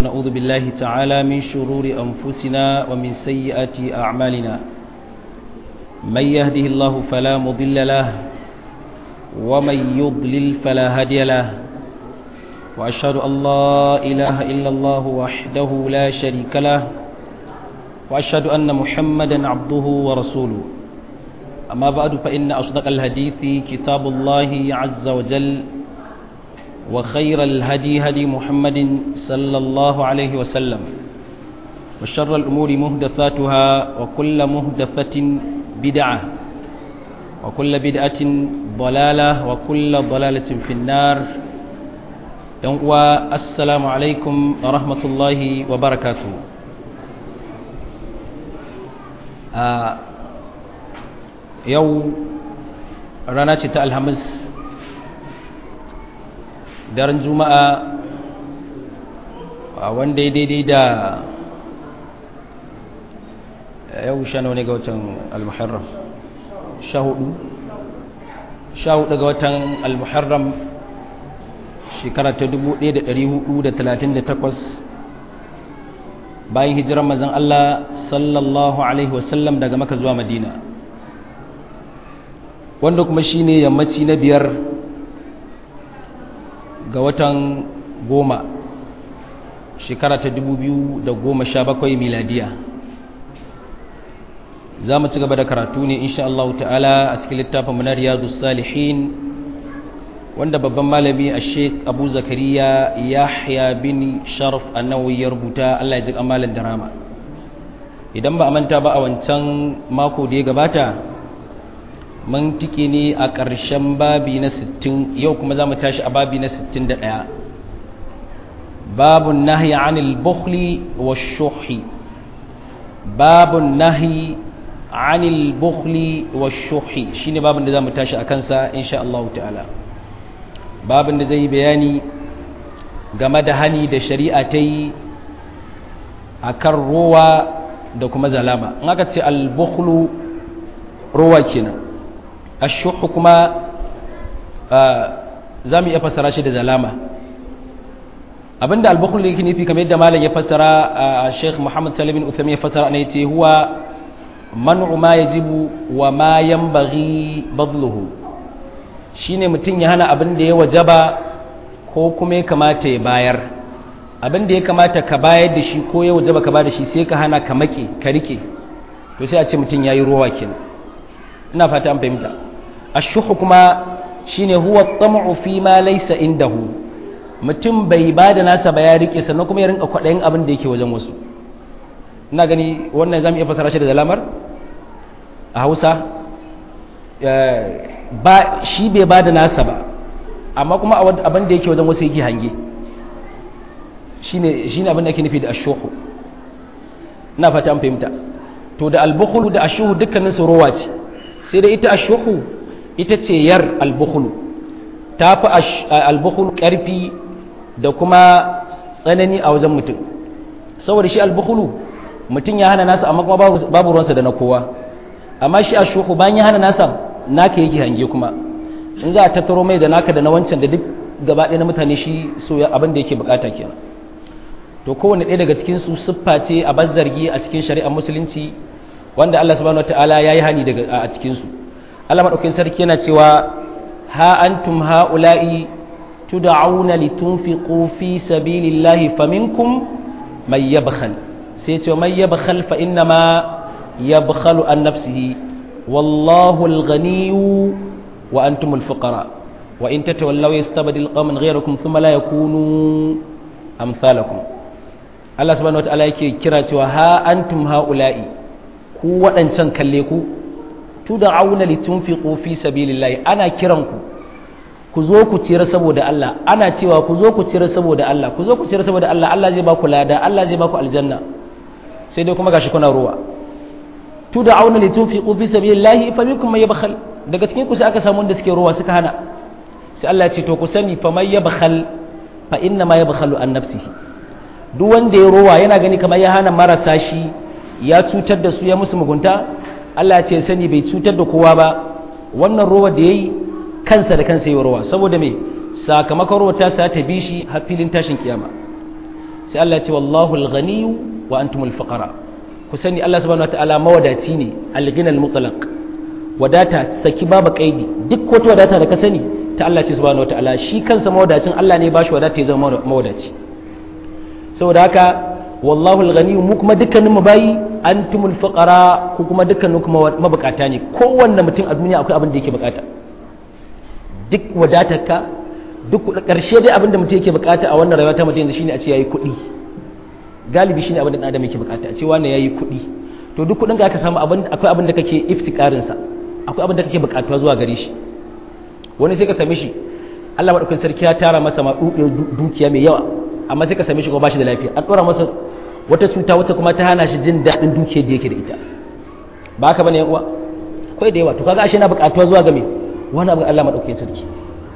نعوذ بالله تعالى من شرور أنفسنا ومن سيئات أعمالنا من يهده الله فلا مضل له ومن يضلل فلا هادي له وأشهد أن لا إله إلا الله وحده لا شريك له وأشهد أن محمدا عبده ورسوله أما بعد فإن أصدق الحديث كتاب الله عز وجل وخير الهدي هدي محمد صلى الله عليه وسلم وشر الأمور مهدثاتها وكل مهدثة بدعة وكل بدعة ضلالة وكل ضلالة في النار والسلام عليكم ورحمة الله وبركاته آه yau rana ce ta alhamis daren juma'a wanda ya daidai da yau sha ne ga watan al-muharram sha hudu sha hudu ga watan al-muharram shekara ta 1438 bayan hijiran mazan Allah sallallahu alaihi wasallam daga maka zuwa madina wanda kuma shi ne yammaci na biyar ga watan goma shekara ta goma sha bakwai miladiya za mu ci gaba da karatu ne insha Allah ta'ala a cikin littafin munar yadu salihin wanda babban malami a sheik abu zakariya yahya bin sharaf annawi ya rubuta Allah ya ji amalan da rama idan ba a manta ba a wancan mako da ya gabata mun tike ne a ƙarshen babi na 60 yau kuma za mu tashi a babi na 61 babun nahi anil bukhli wa shuhi babun nahi anil bukhli wa shuhi shine babin da za mu tashi a kansa insha Allah ta'ala babin da zai bayani game da hani da shari'a ta yi a kan ruwa da kuma zalama in aka ce al-bukhlu ruwa kenan ashuhu kuma za mu iya fassara shi da zalama abinda albukhul yake nufi kamar yadda malam ya fassara a Sheikh Muhammad Salim bin Uthaymeen ya fassara ne yace huwa man'u ma yajibu wa ma yanbaghi badluhu shine mutun ya hana abin da ya wajaba ko kuma ya kamata ya bayar abin da ya kamata ka bayar da shi ko ya wajaba ka bayar da shi sai ka hana ka make ka rike to sai a ce mutun yayi ruwa kenan ina fata an fahimta ashuhu kuma shine huwa tam'u fi ma laysa indahu mutum bai ba da nasa ba ya rike sannan kuma ya rinka kwaɗayin abin da yake wajen wasu ina gani wannan zamu iya fasara shi da lamar a Hausa ba shi bai ba da nasa ba amma kuma abin da yake wajen wasu yake hange shine shine abin da ake nufi da ashuhu ina fata an fahimta to da albukhulu da ashuhu dukkanin su rowa ce sai da ita ashuhu ita ce yar albukhulu ta fi albukhulu ƙarfi da kuma tsanani a wajen mutum saboda shi albukhulu mutum ya hana nasa amma kuma babu ruwansa da na kowa amma shi ashuhu bayan ya hana nasa naka yake hange kuma in za a tattaro mai da naka da na wancan da duk gaba ɗaya na mutane shi so abin da yake bukata kenan to kowane ɗaya daga cikin su siffa ce a bazzargi a cikin shari'ar musulunci wanda Allah subhanahu wataala yayi hani daga a cikin su Allah madaukakin sarki yana cewa ha antum haula'i tud'auna litunfiqu fi sabilillahi faminkum may yabkhal sai ce may yabkhal fa inna ma yabkhalu an nafsihi wallahu al-ghaniyyu wa antum al-fuqara wa in tatawallaw yastabdil qauman ghayrakum thumma la yakunu amsalakum Allah subhanahu wataala yake kira cewa ha antum haula'i ku waɗancan kalle ku tu da auna litunfiqu fi sabilillahi ana kiran ku ku zo ku ciyar saboda Allah ana cewa ku zo ku ciyar saboda Allah ku zo ku ciyar saboda Allah Allah zai ba ku lada Allah zai ba ku aljanna sai dai kuma gashi kuna ruwa tu da auna litunfiqu fi sabilillahi fa minkum may yabkhal daga cikin ku sai aka samu wanda suke ruwa suka hana sai Allah ya ce to ku sani fa may yabkhal fa inna ma yabkhalu an nafsihi duk wanda ya rowa yana gani kamar ya hana marasa shi ya cutar da su ya musu mugunta Allah ce sani bai cutar da kowa ba wannan rowa da yayi kansa da kansa yi rowa saboda me sakamakon ruwa ta sa ta bi shi har filin tashin kiyama sai Allah ya ce wallahu al-ghaniyyu wa antumul fuqara ku sani Allah subhanahu wataala mawadaci ne al-ghinal mutlaq wadata saki babu kaidi duk wata wadata da ka sani ta Allah ce subhanahu wataala shi kansa mawadacin Allah ne ba shi wadata ya zama mawadaci saboda haka wallahu al-ghani mu kuma dukkanin mu bayi antumul fuqara ku kuma dukkanin kuma mabukata ne kowanne mutum a duniya akwai abin da yake bukata duk wadatarka duk karshe dai abin da mutum yake bukata a wannan rayuwa ta mutum yanzu shine a ce yayi kuɗi galibi shine abin da adam yake bukata a ce wannan yayi kuɗi to duk kuɗin ka aka samu abin akwai abin da kake iftikarin sa akwai abin da kake bukatuwa zuwa gare shi wani sai ka same shi Allah madaukakin sarki ya tara masa ma dukiya mai yawa amma sai ka same shi kuma bashi da lafiya an dora masa wata cuta wata kuma ta hana shi jin daɗin dukiyar da yake da ita ba haka bane yan uwa akwai da yawa to kaga ashe na bukatuwa zuwa ga me wani abu Allah madaukakin sarki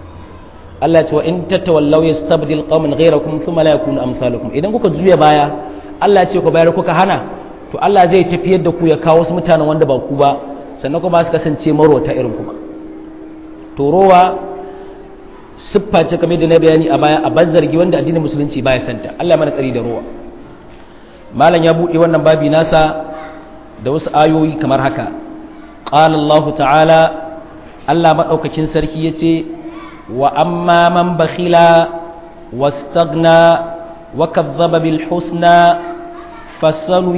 Allah ya ce wa in tatawallaw yastabdil qauman ghayrakum thumma la yakunu amsalukum idan kuka juya baya Allah ya ce ku bayar kuka hana to Allah zai tafiyar da ku ya kawo wasu mutanen wanda ba ku ba sannan kuma su kasance marwata irin kuma to rowa siffa ce kamar da na bayani a baya a zargi wanda addinin musulunci baya santa Allah mana tsari da rowa malam ya buɗe wannan babi nasa da wasu ayoyi kamar haka qala Allah ta'ala Allah madaukakin sarki yace wa amma man bakhila wastaghna wa kadhaba bil husna fasanu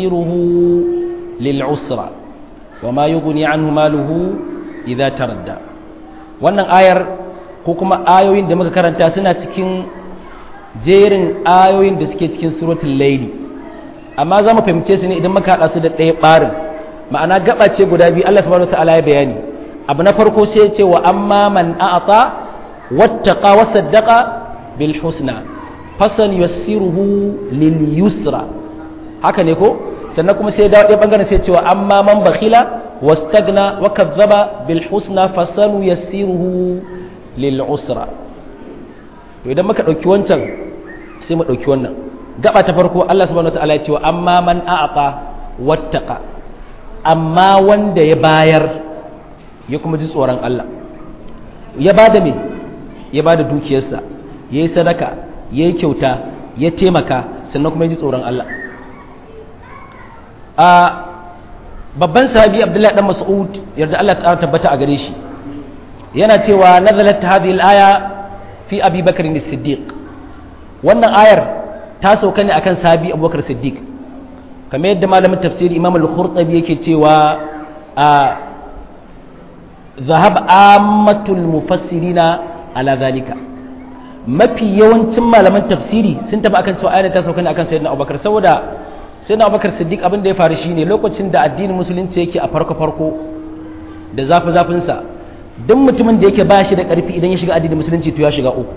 yassiruhu lil usra wa ma yughni anhu maluhu idza taradda wannan ayar ko kuma ayoyin da muka karanta suna cikin jerin ayoyin da suke cikin suratul layli amma za mu fahimce su ne idan muka haɗa su da ɗaya ɓarin ma'ana gaba ce guda biyu Allah subhanahu wataala ya bayani abu na farko sai ya ce wa amma man a'ata wattaqa wa saddaqa bil husna fasan yassiruhu lil yusra haka ne ko sannan kuma sai ya dawo ɗaya bangaren sai ya ce wa amma man bakhila wastagna wa kadzaba bil husna fasanu yassiruhu lil usra to idan muka ɗauki wancan sai mu ɗauki wannan gaba ta farko Allah subhanahu wataala ya ce wa amma man a'ata wattaqa amma wanda ya bayar ya kuma ji tsoron Allah ya bada me ya bada dukiyarsa yayi sadaka yayi kyauta ya taimaka sannan kuma ya ji tsoron Allah a babban sahabi Abdullahi dan Mas'ud yarda Allah ta tabbata a gare shi yana cewa nazalat hadhihi al-aya fi Abi Bakr as-Siddiq wannan ayar ta sauka ne akan sahabi abubakar siddiq kamar yadda malamin tafsiri imam al-khurtabi yake cewa a zahab ammatul mufassirina ala zalika mafi yawancin malaman tafsiri sun tafi akan cewa ayar ta sauka ne akan sayyidina abubakar saboda sayyidina abubakar siddiq abin da ya faru shine lokacin da addinin musulunci yake a farko farko da zafi zafin sa duk mutumin da yake ba shi da karfi idan ya shiga addinin musulunci to ya shiga uku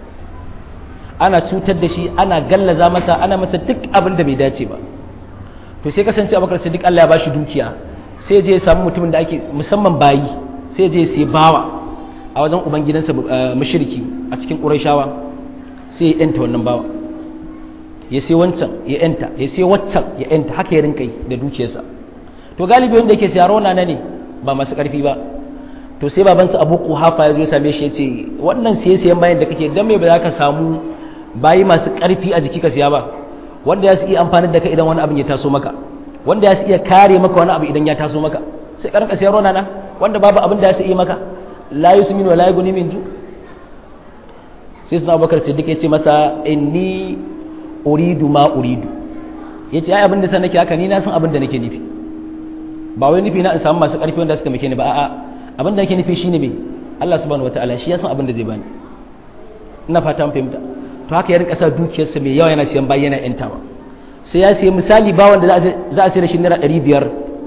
ana cutar da shi ana gallaza masa ana masa duk abin da bai dace ba to sai kasance abubakar siddiq Allah ya bashi dukiya sai je ya samu mutumin da ake musamman bayi sai je sai bawa a wajen uban gidansa mushriki a cikin qurayshawa sai ya yanta wannan bawa ya sai wancan ya yanta ya sai waccan ya yanta haka ya rinka yi da dukiyarsa to galibi wanda yake siya rona na ne ba masu karfi ba to sai babansa abu kuhafa ya zo ya same shi ya ce wannan siye siyan bayan da kake dan me ba za ka samu bayi masu ƙarfi a jiki ka siya ba wanda ya su iya amfani da ka idan wani abin ya taso maka wanda ya su iya kare maka wani abu idan ya taso maka sai karka siyar rona na wanda babu abin da ya su iya maka la yusmin wa la yughni min ju sai suna abubakar siddiq ya ce masa inni uridu ma uridu ya ce ai abin da san nake haka ni na san abin da nake nufi ba wai nufi na in samu masu ƙarfi wanda suka muke ni ba a'a abin da nake nufi shine me Allah subhanahu wataala shi ya san abin da zai bani ina fata an fahimta to haka ya rinka sa dukiyarsa mai yawa yana siyan bayi yana yantawa sai ya siya misali ba wanda za a sayar da shi naira ɗari biyar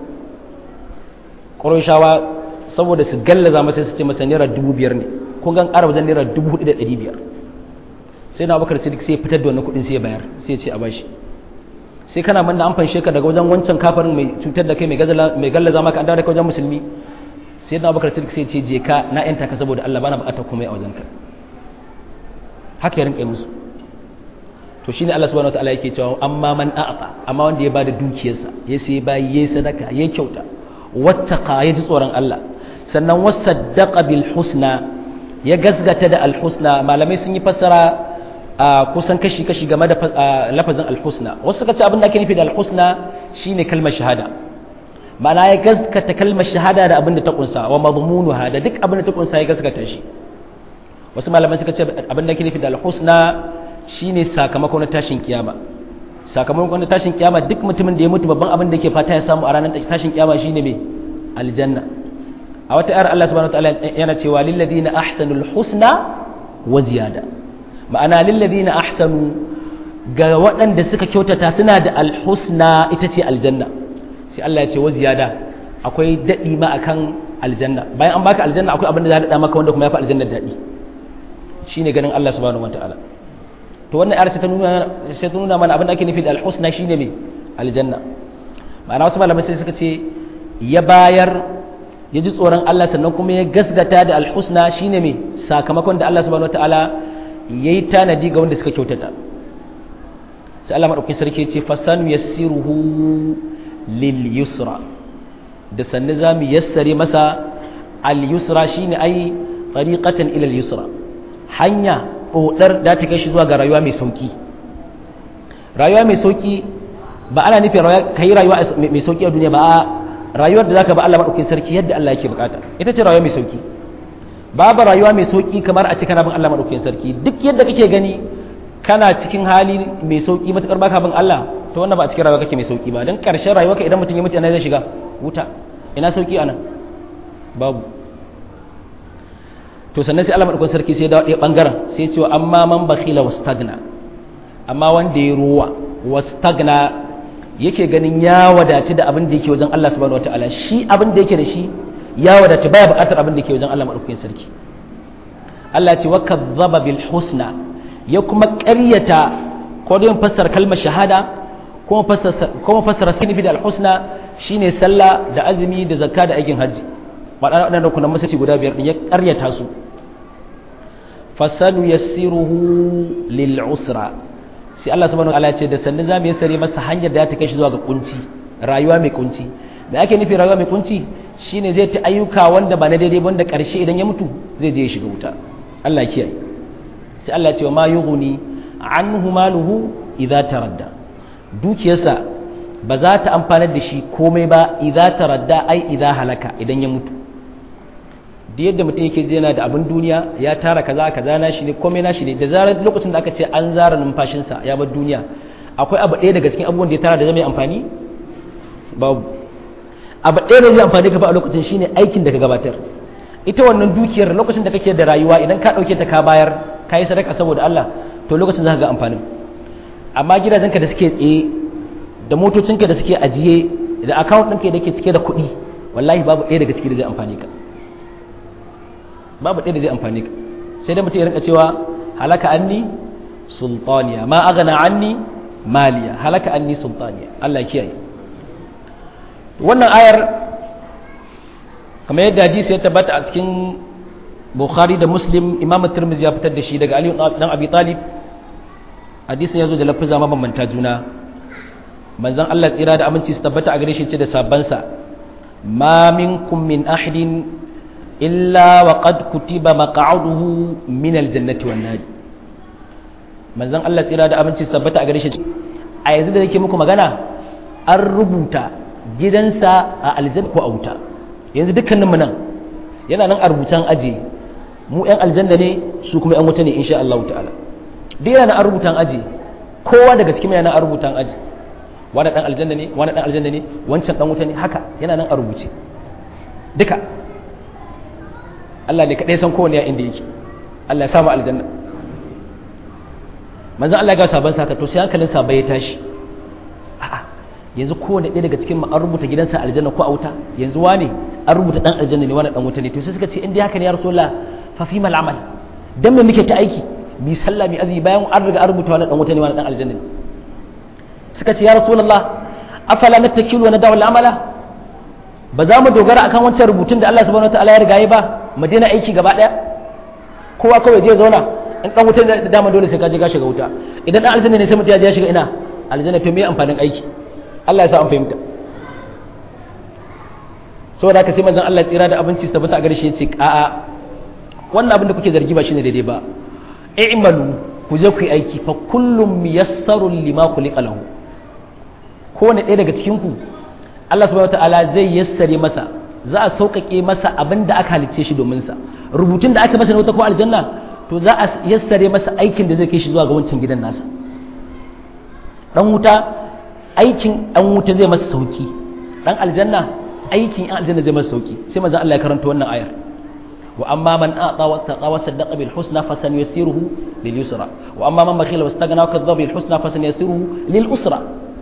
ƙoroshawa saboda su gallaza masa su ce masa naira dubu biyar ne kun gan ƙara wajen naira dubu hudu da ɗari biyar sai na bakar sidik sai ya fitar da wannan kuɗin sai ya bayar sai ya ce a bashi sai kana manna an fanshe ka daga wajen wancan kafarin mai cutar da kai mai gallaza maka an dawo da wajen musulmi sai na bakar sidik sai ya ce je ka na yanta ka saboda Allah bana buƙatar komai a wajen ka haka ya rinka musu to shine Allah subhanahu wataala yake cewa amma man a'ata amma wanda ya bada dukiyarsa ya sai bayi yayi sadaka yayi kyauta wattaqa ya ji tsoron Allah sannan wasaddaqa bil husna ya gasgata da al husna malamai sun yi fassara kusan kashi kashi game da lafazin alhusna wasu suka ce abin da ake nufi da alhusna shine kalmar shahada ma'ana ya gaskata kalmar shahada da abin da ta kunsa wa madmunuha da duk abin da ta kunsa ya gaskata shi wasu malaman suka ce abin da ake nufi da alhusna shine sakamako na tashin kiyama sakamakon na tashin kiyama duk mutumin da ya mutu babban abin da yake fata ya samu a ranar tashin kiyama shine me aljanna a wata ayar Allah subhanahu wataala yana cewa lil ladina ahsanul husna wa ziyada ma'ana lil ladina ahsanu ga waɗanda suka kyautata suna da alhusna ita ce aljanna sai Allah ya ce wa ziyada akwai daɗi ma akan aljanna bayan an baka aljanna akwai abin da za a daɗa maka wanda kuma ya fi aljanna daɗi shine ganin Allah subhanahu wataala to wannan ayar sai ta nuna sai ta nuna mana abin da ake nufi da alhusna shine me aljanna ma'ana wasu malamai sai suka ce ya bayar ya ji tsoron Allah sannan kuma ya gasgata da alhusna shine me sakamakon da Allah subhanahu wataala yayi tanadi ga wanda suka kyautata sai Allah madaukakin sarki ya ce fasanu yassiruhu lil yusra da sanne zamu yassare masa al yusra shine ai tariqatan ila al yusra hanya ɗoɗar da ta kai shi zuwa ga rayuwa mai sauƙi rayuwa mai sauƙi ba ana nufin ka yi rayuwa mai sauƙi a duniya ba a rayuwar da za ka ba Allah maɗaukin sarki yadda Allah yake bukata ita ce rayuwa mai sauƙi babu rayuwa mai sauƙi kamar a ce kana bin Allah maɗaukin sarki duk yadda kake gani kana cikin hali mai sauƙi matuƙar baka bin Allah to wannan ba a cikin rayuwa kake mai sauƙi ba don ƙarshen rayuwa ka idan mutum ya mutu ina zai shiga wuta ina sauƙi anan babu to sannan sai Allah madaukakin sarki sai da ɗaya bangaren sai cewa amma man bakhila wastagna amma wanda ya ruwa wastagna yake ganin ya wadaci da abin da yake wajen Allah subhanahu wataala shi abin da yake da shi ya wadaci baya buƙatar abin da yake wajen Allah madaukakin sarki Allah ce wa kadzaba bil husna ya kuma ƙaryata ko da fassara kalmar shahada kuma fassara kuma fassara sinifi da al husna shine sallah da azumi da zakka da aikin hajji waɗannan rukunan musulci guda biyar ɗin ya ƙaryata su fasanu yassiruhu lil usra sai Allah subhanahu wa ta'ala ce da sannan zamu yassare masa hanyar da ta kai shi zuwa ga kunci rayuwa mai kunci me ake nufi rayuwa mai kunci shine zai ta ayyuka wanda ba na daidai ba wanda ƙarshe idan ya mutu zai je ya shiga wuta Allah kiyaye sai Allah ya ce wa ma yughni anhu maluhu idza taradda dukiyarsa ba za ta amfanar da shi komai ba idza taradda ai idza halaka idan ya mutu da yadda mutum yake yana da abin duniya ya tara kaza kaza na shi ne komai na shi ne da zarar lokacin da aka ce an zara numfashinsa ya bar duniya akwai abu ɗaya daga cikin abubuwan da ya tara da zai mai amfani babu abu ɗaya da zai amfani ka ba a lokacin shine aikin da ka gabatar ita wannan dukiyar lokacin da kake da rayuwa idan ka ɗauke ta ka bayar ka yi sadaka saboda Allah to lokacin za ka ga amfanin amma gidajenka da suke tsaye da motocinka da suke ajiye da account ɗinka da ke cike da kuɗi wallahi babu ɗaya daga ciki da zai amfani ka babu ɗaya da zai amfani ka sai dai mutum ya rinka cewa halaka anni sultaniya ma aghna anni maliya halaka anni sultaniya Allah kiyaye wannan ayar kamar yadda hadisi ya tabbata a cikin Bukhari da Muslim Imam Tirmidhi ya fitar da shi daga Ali dan Abi Talib hadisin ya zo da lafaza mabambanta juna manzon Allah tsira da aminci su tabbata a gare shi ce da sabansa ma minkum min ahadin illa wa qad kutiba maq'aduhu min aljannati wan nar manzon Allah tsira da aminci tabbata a gare shi a yanzu da nake muku magana an rubuta gidansa a aljanna ko a wuta yanzu dukkanin mu nan yana nan a rubutan aje mu yan aljanna ne su kuma yan wuta ne insha Allah ta'ala duk yana nan a rubutan aje kowa daga cikin yana nan a rubutan aje wani dan aljanna ne wani dan aljanna ne wancan dan wuta ne haka yana nan a rubuce duka Allah ne kaɗai san kowane ya inda yake Allah ya samu aljanna manzan Allah ga sabon saka to sai hankalin sabai ya tashi a'a yanzu kowane ɗaya daga cikin an rubuta gidansa aljanna ko a wuta yanzu wane an rubuta dan aljanna ne wani dan wuta ne to sai suka ce in dai haka ne ya rasulullah fa fi mal amal dan me muke ta aiki mi sallah mi azumi bayan an riga an rubuta wani dan wuta ne wani dan aljanna ne suka ce ya rasulullah afala nattakilu wa nadawu al-amala ba za mu dogara akan wancan rubutun da Allah subhanahu wataala ya riga yi ba mu daina aiki gaba daya kowa kawai je zauna in dan wuta da dama dole sai ka je ka shiga wuta idan dan aljanna ne sai mutum ya je ya shiga ina aljanna to me amfanin aiki Allah ya sa an fahimta saboda haka sai manzon Allah tsira da abinci su tabbata a gare shi yace a'a wannan abin da kuke zargi ba shine daidai ba i'malu ku ku je ku yi aiki fa kullum miyassarun lima khuliqa lahu kowane ɗaya daga cikin ku Allah subhanahu wataala zai yassare masa za a sauƙaƙe masa abin da aka halicce shi domin sa rubutun da aka masa na wuta ko aljanna to za a yassare masa aikin da zai kai shi zuwa ga wancan gidan nasa dan wuta aikin dan wuta zai masa sauki dan aljanna aikin an aljanna zai masa sauki sai manzo Allah ya karanta wannan ayar wa amma man ata wa taqa wa saddaqa bil husna fasanuyassiruhu lil yusra wa amma man bakhila wastaghna wa kadzdzaba bil husna fasanuyassiruhu lil usra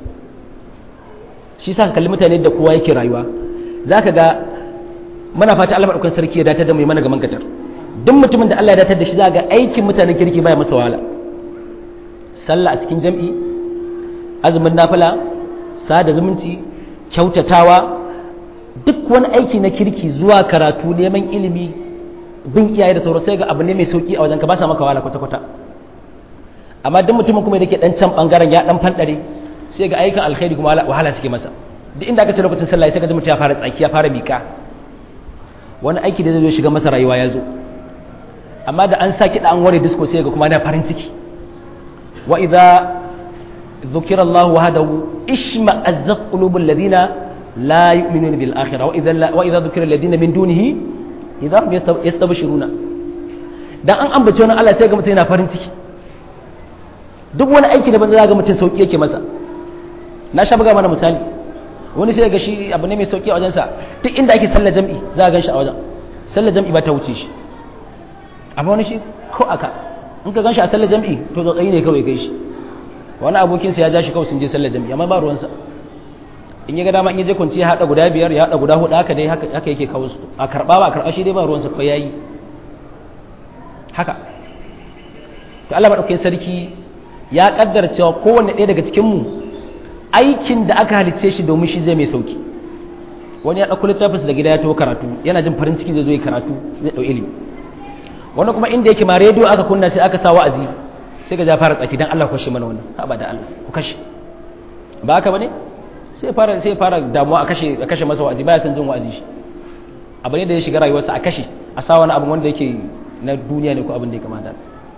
shi sa kalli mutane da kowa yake rayuwa zaka ga muna fata Allah madaukakin sarki ya datar da mu mana gaman katar duk mutumin da Allah ya datar da shi zaka ga aikin mutanen kirki baya masa wahala sallah a cikin jam'i azumin nafila sada zumunci kyautatawa duk wani aiki na kirki zuwa karatu neman ilimi bin iyaye da sauran sai ga abu ne mai sauki a wajen ka ba sa maka wahala kwata-kwata amma duk mutumin kuma da ke dan can bangaren ya dan fandare sai ga aikin alkhairi kuma wahala suke masa duk inda aka ce lokacin sallah sai ka ji mutum ya fara tsaki ya fara mika wani aiki da zai zo shiga masa rayuwa ya zo amma da an sa kiɗa an ware disco sai ga kuma na farin ciki wa idza ذكر الله وحده اشمأزت قلوب الذين لا يؤمنون بالآخرة وإذا, لا وإذا ذكر الذين من دونه إذا هم يستبشرون dan an ambace wani Allah sai ga mutum yana farin ciki duk wani aiki da ban za ga mutum sauki yake masa na sha buga mana misali wani sai ga shi abu ne mai sauki a wajensa duk inda ake sallar jam'i za a gan shi a wajen sallar jam'i ba ta wuce shi amma wani shi ko aka in ka gan shi a sallar jam'i to tsotsayi ne kawai kai shi wani abokinsa ya ja shi kawai sun je sallar jami'a amma ba ruwansa in ya ga dama in ya je kwanci ya haɗa guda biyar ya haɗa guda huɗu haka dai haka yake kawo su a karɓa ba a karɓa shi dai ba ruwansa ko yayi haka to Allah madaukakin sarki ya kaddara cewa kowanne ɗaya daga cikin mu aikin da aka halicce shi domin shi zai mai sauki wani ya ɗauko littafinsa da gida ya taho karatu yana jin farin ciki zai zo yi karatu zai ɗau ilimi wani kuma inda yake ma rediyo aka kunna sai aka sa wa'azi sai ga ja fara tsaki dan Allah kashe mana wannan ha ba da Allah ku kashe ba haka bane sai fara sai fara damuwa a kashe a kashe masa wa'azi baya san jin wa'azi shi abu ne da ya shiga rayuwarsa a kashe a sa wani abu wanda yake na duniya ne ko abin da ya kamata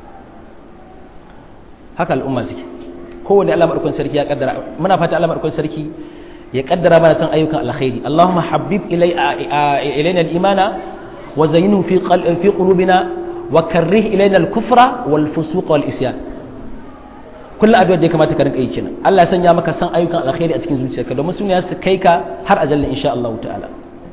haka al'umma suke kowanne Allah madaukakin sarki ya kaddara muna fata Allah madaukakin sarki ya kaddara mana san ayyukan alkhairi Allahumma habbib ilayna al-imana wa zayyinhu fi fi qulubina wa karrih ilayna al-kufra wal fusuq wal isyan kullu addu'a da ya kamata ka rinka yi kenan Allah ya sanya maka san ayyukan alkhairi a cikin zuciyarka domin sun su kai ka har ajalla insha Allah ta'ala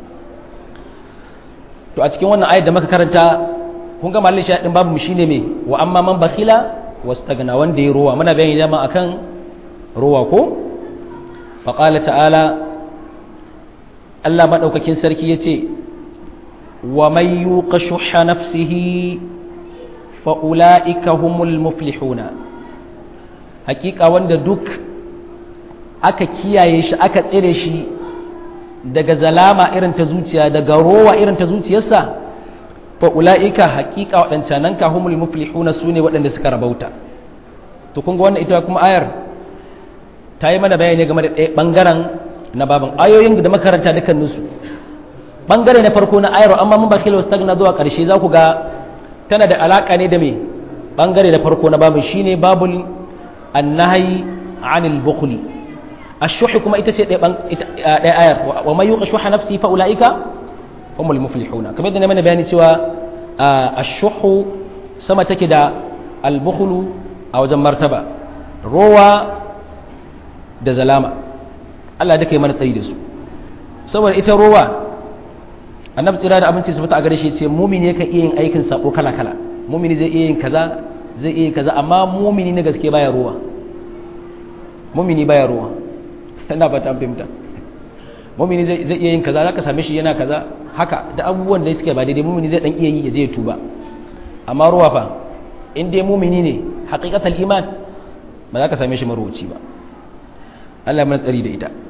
to a cikin wannan ayat da muka karanta kun ga mallin shahidin babu mu shine me wa amma man bakhila wastagna wanda ya ruwa muna bayani dama akan ruwa ko fa qala ta'ala Allah madaukakin sarki yace wa may yuqashuha nafsihi fa ulaika humul muflihuna hakika wanda duk aka kiyaye shi aka tsire shi daga zalama irin ta zuciya daga rowa irin ta zuciyarsa fa ula'ika haƙiƙa waɗancanan ka humul muflihuna su ne waɗanda suka rabauta to kun ga wannan ita kuma ayar ta yi mana bayani game da ɗaya ɓangaren na babin ayoyin da makaranta dukkaninsu ɓangare na farko na ayar amma mun bakila wasu na zuwa ƙarshe za ku ga tana da alaƙa ne da me ɓangare na farko na babin shine babul annahi anil bukhli ashuhi kuma ita ce ɗaya ayar wa mai yuqa shuha nafsi fa ulaika humul muflihuna kamar yadda na mana bayani cewa ashuhu sama take da albukhlu a wajen martaba rowa da zalama Allah da kai mana tsayi da su saboda ita rowa annabi tsira da abinci su fita a gare shi ce mumini yake iya yin aikin sabo kala kala mumini zai iya yin kaza zai iya yin kaza amma mumini na gaske baya rowa mumini baya rowa ina fata an fahimta mumini zai iya yin kaza zaka same shi yana kaza haka da abubuwan da suke ba daidai mumini zai dan iya yi ya je ya tuba amma ruwa fa in dai mumini ne haqiqatul iman ba za ka same shi marwaci ba Allah mana tsari da ita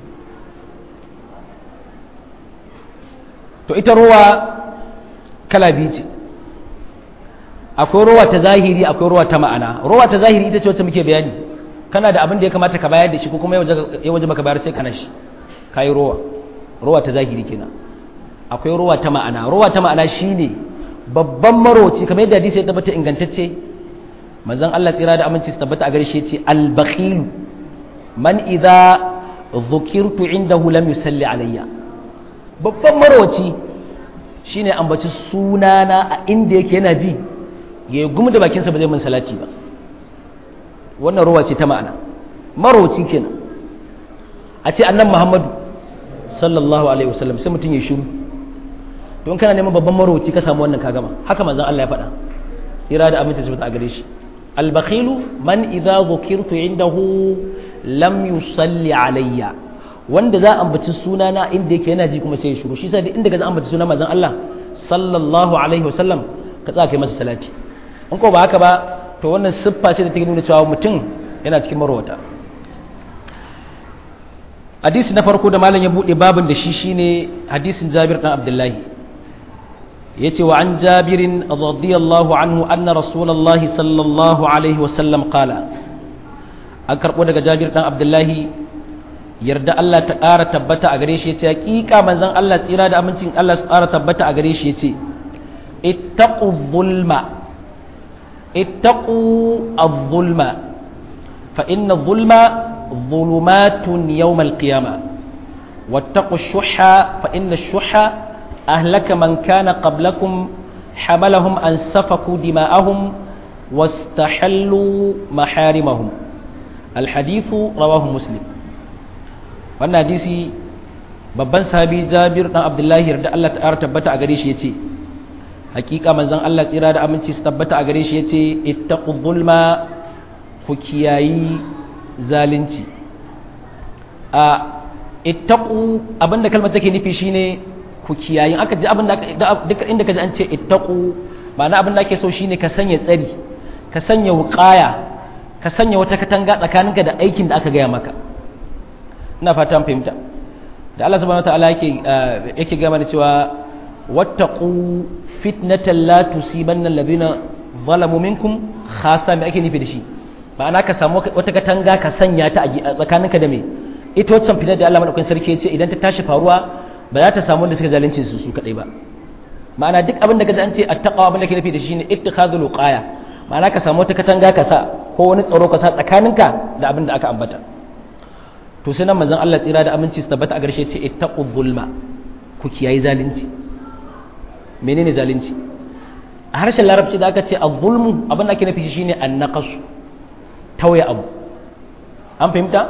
to ita ruwa kala biyu ce akwai ruwa ta zahiri akwai ruwa ta ma'ana ruwa ta zahiri ita ce wacce muke bayani kana da abin da ya kamata ka bayar da shi ko kuma ya waje maka bayar sai kana shi ka yi rowa rowa ta zahiri kenan akwai rowa ta ma'ana rowa ta ma'ana shine babban maroci kamar yadda hadisi ya tabbata ingantacce manzon Allah tsira da aminci su tabbata a gare shi yace al-bakhil man idza dhukirtu indahu lam yusalli alayya babban marwaci shine ambaci sunana a inda yake yana ji ya gumi da bakinsa ba zai min salati ba wannan ruwa ce ta ma'ana marwaci kenan a ce annan muhammadu sallallahu alaihi wasallam sai mutum ya shiru don kana neman babban marwaci ka samu wannan ka gama haka manzon Allah ya faɗa tsira da aminci su a gare shi albakhilu man idza dhukirtu indahu lam yusalli alayya wanda za a ambaci suna na inda yake yana ji kuma sai ya shiru shi sai inda ga za a ambaci suna manzon Allah sallallahu alaihi wasallam ka tsaka kai masa salati in ko ba haka ba to wannan siffa ce da take nuna cewa mutum yana cikin marwata hadisi na farko da malam ya bude babin da shi shine hadisin Jabir dan Abdullahi yace wa an Jabirin radiyallahu anhu anna rasulullahi sallallahu alaihi wasallam qala an karbo daga Jabir dan Abdullahi yarda Allah ta ƙara tabbata a gare shi yace hakika manzon Allah tsira da amincin Allah su ƙara tabbata a gare shi yace ittaqu zulma ittaqu adh-dhulma fa inna adh-dhulma dhulumatun yawm al-qiyamah wattaqu ash-shuhha fa inna ash-shuhha ahlaka man kana qablakum hamalahum an safaku dima'ahum واستحلوا محارمهم الحديث رواه مسلم wannan hadisi babban sahabi Jabir dan Abdullahi yarda Allah ta tabbata a gare shi yace hakika manzon Allah tsira da aminci su tabbata a gare shi yace ittaqu zulma ku kiyayi zalunci a ittaqu abinda kalmar take nufi shine ku kiyayi aka ji abinda duk inda kaji an ce ittaqu ma'ana abinda ake so shine ka sanya tsari ka sanya wuqaya ka sanya wata katanga tsakaninka da aikin da aka gaya maka ina fata an fahimta da Allah subhanahu wataala yake yake gaya mana cewa wattaqu fitnatan la tusibanna alladhina zalamu minkum khassa me ake nufi da shi ma'ana ka samu wata katanga ka sanya ta a tsakaninka da me ita wacce fitar da Allah madaukakin sarki yace idan ta tashi faruwa ba za ta samu wanda suka zalunce su su kadai ba ma'ana duk abin da kaji an ce attaqwa abin da ke nufi da shi ne ittikhadul uqaya ma'ana ka samu wata katanga ka sa ko wani tsaro ka sa tsakaninka da abin da aka ambata to sai nan manzon Allah tsira da aminci su tabbata a garshe ce ittaqu zulma ku kiyayi zalunci menene zalunci a harshen larabci da aka ce az-zulmu abin da ake nufi shine an-naqas tauye abu an fahimta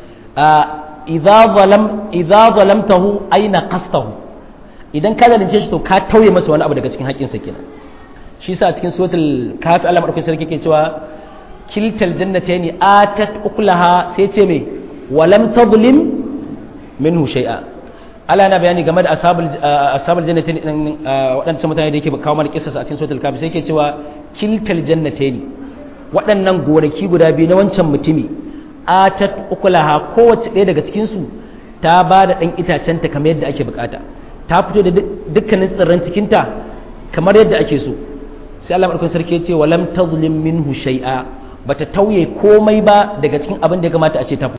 idza zalam idza zalamtahu ay naqastahu idan ka zalunce shi to ka tauye masa wani abu daga cikin haƙƙinsa kenan shi sa cikin suratul kafi Allah madaukakin sarki ke cewa kiltal jannatayn atat ukulaha sai ce me walam tadlim minhu shay'a Allah yana bayani game da ashabul ashabul jannatayn din waɗannan mutane da yake kawo mana kissa a cikin suratul kafi sai ke cewa kiltal jannatayn waɗannan gonaki guda biyu na wancan mutumi atat ukulaha kowace ɗaya daga cikin su ta ba da ɗan itacenta kamar yadda ake bukata ta fito da dukkanin tsirran cikinta kamar yadda ake so sai Allah madaukakin sarki ya ce walam tazlim minhu shay'a bata tauye komai ba daga cikin abin da ya kamata a ce ta